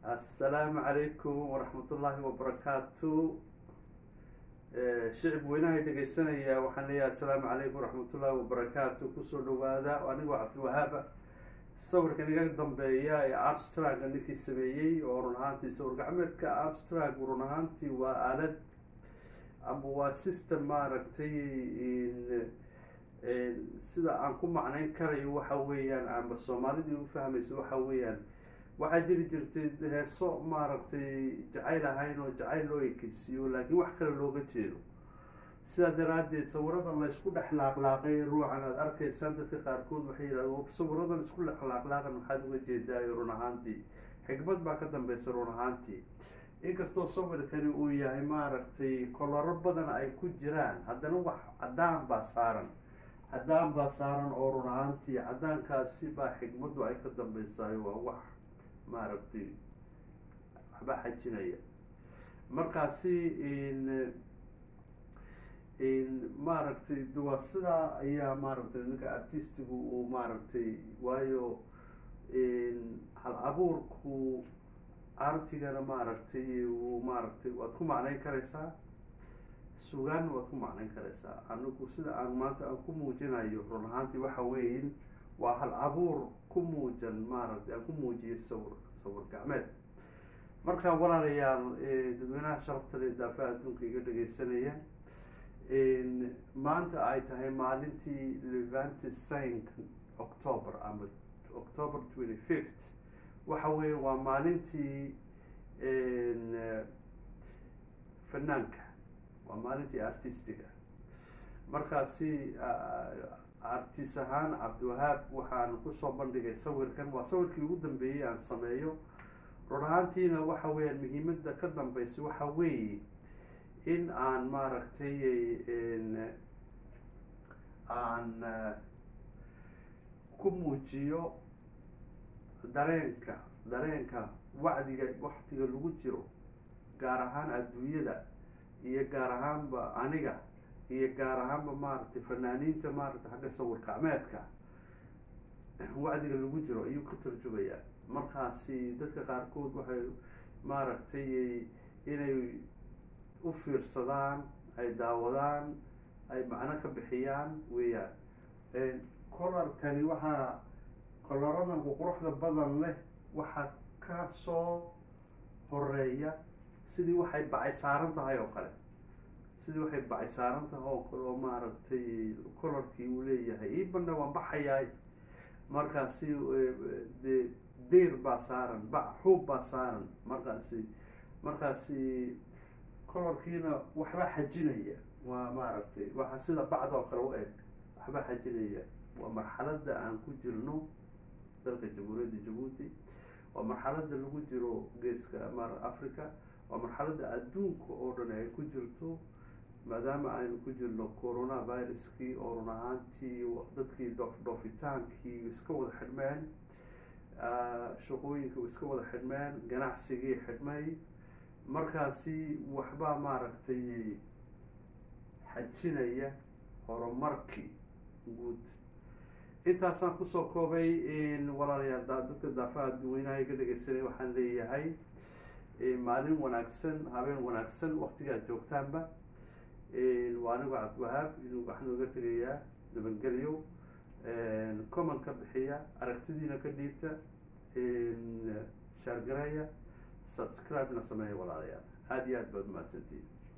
assalaamu calaykum waraxmatullaahi wabarakaatu shicib weynahay dhegeysanaya waxaan leeyahay assalaamu calaykum waraxmatullaahi wabarakaatu kusoo dhawaada anigoo cabdiwahaaba sawirkan iga dambeeya ee abstraga ninkii sameeyey oo run ahaantii sawir gacmeedka abstrag run ahaantii waa aalad ama waa system maaragtay sida aan ku macnayn karayo waxa weeyaan ama soomaalidii u fahmayso waxa weeyaan waxaa jiri jirtay heeso maaragtay jacayl ahayn oo jacayl loo ekeysiiyo laakiin wax kale looga jeedo sidaa daraaddeed sawiradan la isku dhex laaqlaaqay ruucan aada arkaysaan dadka qaarkood waxay yidhahdeen sawiradan isku dhex laaqlaaqan maxaad uga jeedaayo run ahaantii xikmad baa ka dambeysa run ahaantii inkastoo sawirkani uu yahay maaragtay kolaro badan ay ku jiraan haddana wax caddaan baa saaran caddaan baa saaran oo run ahaantii caddaankaasi baa xikmaddu ay ka dambeysaayo waa wax maaragtay waxba xajinaya markaasi maaragtay waa sidaa ayaa maaragtay ninka artistigu uu maaragtay waayo hal abuurku artigana maaragtay uu maaragtay waad ku macnayn karaysaa sugaan waad ku macnayn karaysaa anigu sida aan maanta aan ku muujinayo run ahaantii waxa weeyin waa hal abuur ku muujan maaragtay aan ku muujiyay sawir sawir gacmeed marka walaalayaal dadweynaha sharafta le daafaha adduunka iga dhegeysanaya maanta ay tahay maalintii levanty cinq october ama october twenty fifth waxa weeye waa maalintii fanaanka waa maalintii artistiga markaasi artis ahaan cabdiwahaab waxaan kusoo bandhigay sawirkan waa sawirkii ugu dambeeyey aan sameeyo run ahaantiina waxa weeyaan muhiimadda ka dambeysa waxa weeye in aan maaragtay aan ku muujiyo dareenka dareenka wacdiga waktiga lagu jiro gaar ahaan adduunyada iyo gaar ahaanba aniga iyo gaar ahaanba maaragtay fanaaniinta maaragtay xagga sawir gacmeedka wacdiga lagu jiro ayuu ka tarjumayaa markaasi dadka qaarkood waxay maaragtay inay u fiirsadaan ay daawadaan ay macno ka bixiyaan weeyaan kolarkani waxaa kolaradan quruxda badan leh waxaa ka soo horeeya sidii waxay bacay saaran tahay oo kale sidii waxay bacay saaran tahay oo kale oo maaragtay kolarkii uu leeyahay iibana waan baxayaay markaasi de deyr baa saaran bac xuub baa saaran markaasi markaasi kolarkiina waxba xajinaya waa maaragtay waxa sida bacda oo kale u eg waxba xajinaya waa marxaladda aan ku jirno dalka jamhuuriyadda jabuuti waa marxaladda lagu jiro geeska mar africa waa marxaladda adduunka oo dhan ay ku jirto maadaama aynu ku jirno corona viruskii oo run ahaantii dadkii dhoof dhoofitaankii iska wada xidhmeen shaqooyinka iska wada xidhmeen ganacsigii xidhmay markaasi waxbaa maaragtay xajinaya horumarkii guud intaasaan kusoo koobay walaalayaal dadka daafaha dadweynaha iga dhegeysanay waxaan leeyahay maalin wanaagsan habeen wanaagsan waktigaad joogtaanba waa anigo cabdiwahaab waxaan oga tegayaa nabadgelyo comment ka bixiya aragtidiina ka dhiibta shaargareeya subscribe na sameeya walaalayaal aada iyo aad baad umahadsantiin